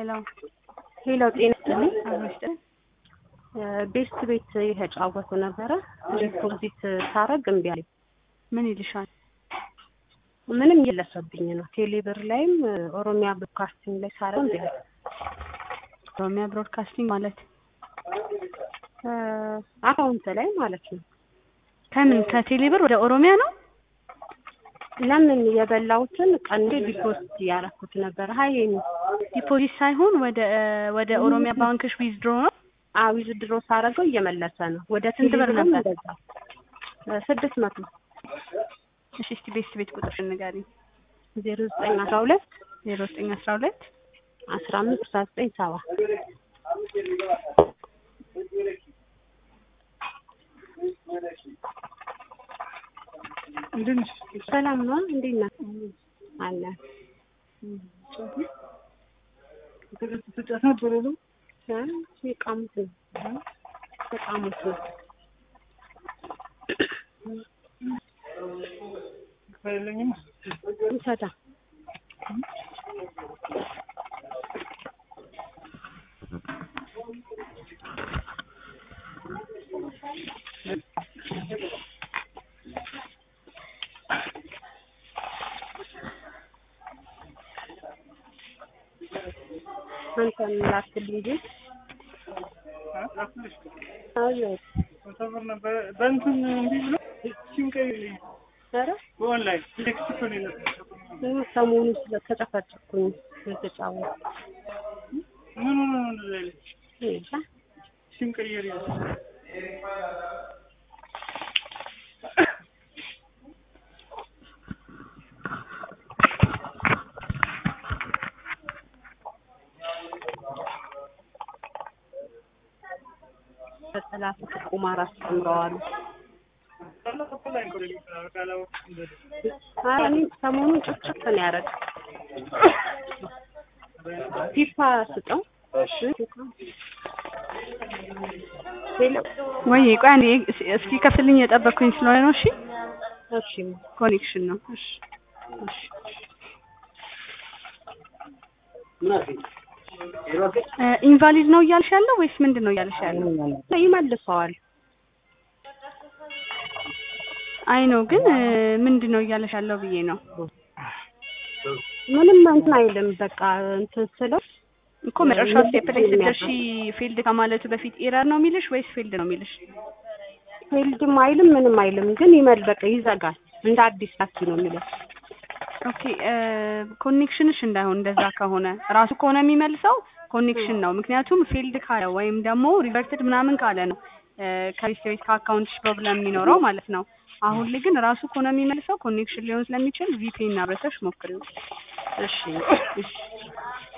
ሄሎ ሄሎ ጤና ይስጥልኝ። አብሮሽ ቤስት ቤት የተጫወቱ ነበረ። ዲፖዚት ሳረግ እምቢ አለኝ። ምን ይልሻል? ምንም እየለሰብኝ ነው። ቴሌብር ላይም ኦሮሚያ ብሮድካስቲንግ ላይ ሳረግ እምቢ አለኝ። ኦሮሚያ ብሮድካስቲንግ ማለት አካውንት ላይ ማለት ነው። ከምን ከቴሌብር ወደ ኦሮሚያ ነው? ለምን የበላሁትን ቀንዴ ዲፖዚት ያረኩት ነበር። ሀይ ዲፖዚት ሳይሆን ወደ ወደ ኦሮሚያ ባንክሽ ዊዝድሮ ነው። አዊዝ ድሮ ሳረገው እየመለሰ ነው። ወደ ስንት ብር ቴሌብርም ነበር? እንደዛ ስድስት መቶ እሺ እስቲ ቤስት ቤት ቁጥርሽን ንገሪኝ። ዜሮ ዘጠኝ አስራ ሁለት ዜሮ ዘጠኝ አስራ ሁለት አስራ አምስት አስራ ዘጠኝ ሰባ ሰላም ነው። እንዴት ነህ? አለ የቃሙት ነው የቃሙት ነው። ውሰዳ አንተን ላክልኝ እንጂ አዎ በእንትን እንዲህ ብሎ ሲም ቀይልኝ ኧረ በኦንላይን ቴክስት እኮ ነው የላኩት። ይኸው ሰሞኑን ስለተጨፈጨፍኩኝ የተጫወቱ ምን ሆኖ ነው እንደዛ ያለች? እንጃ ሲም ቀይር ያለ በጠላት ቁማር አስተምረዋል። ኧረ እኔ ሰሞኑን ጭፍጭፍ ነው ያደረግ ፊፋ ስጠው ሄሎ ወይ ቆይ አንዴ እስኪ ከፍልኝ የጠበቅኩኝ ስለሆነ ነው። እሺ እሺ ኮኔክሽን ነው። እሺ እሺ እ ኢንቫሊድ ነው እያልሽ ያለው ወይስ ምንድን ነው እያልሽ ያለው? ይመልሰዋል። አይ ነው ግን እ ምንድን ነው እያልሽ ያለው ብዬ ነው ምንም እንትን አይልም። በቃ እንትን ስለው እኮ መጨረሻው ስቴፕ ላይ ስትደርሺ ፊልድ ከማለቱ በፊት ኤረር ነው የሚልሽ ወይስ ፊልድ ነው የሚልሽ? ፊልድም አይልም ምንም አይልም። ግን ይመል በቃ ይዘጋል። እንደ አዲስ ላኪ ነው የሚለው። ኦኬ ኮኔክሽንሽ እንዳይሆን እንደዛ ከሆነ ራሱ ከሆነ የሚመልሰው ኮኔክሽን ነው። ምክንያቱም ፊልድ ካለ ወይም ደግሞ ሪቨርትድ ምናምን ካለ ነው ከቤት ቤት ከአካውንትሽ ፕሮብለም የሚኖረው ማለት ነው። አሁን ላይ ግን ራሱ ከሆነ የሚመልሰው ኮኔክሽን ሊሆን ስለሚችል ቪፒኤን አብረተሽ ሞክሪው። እሺ እሺ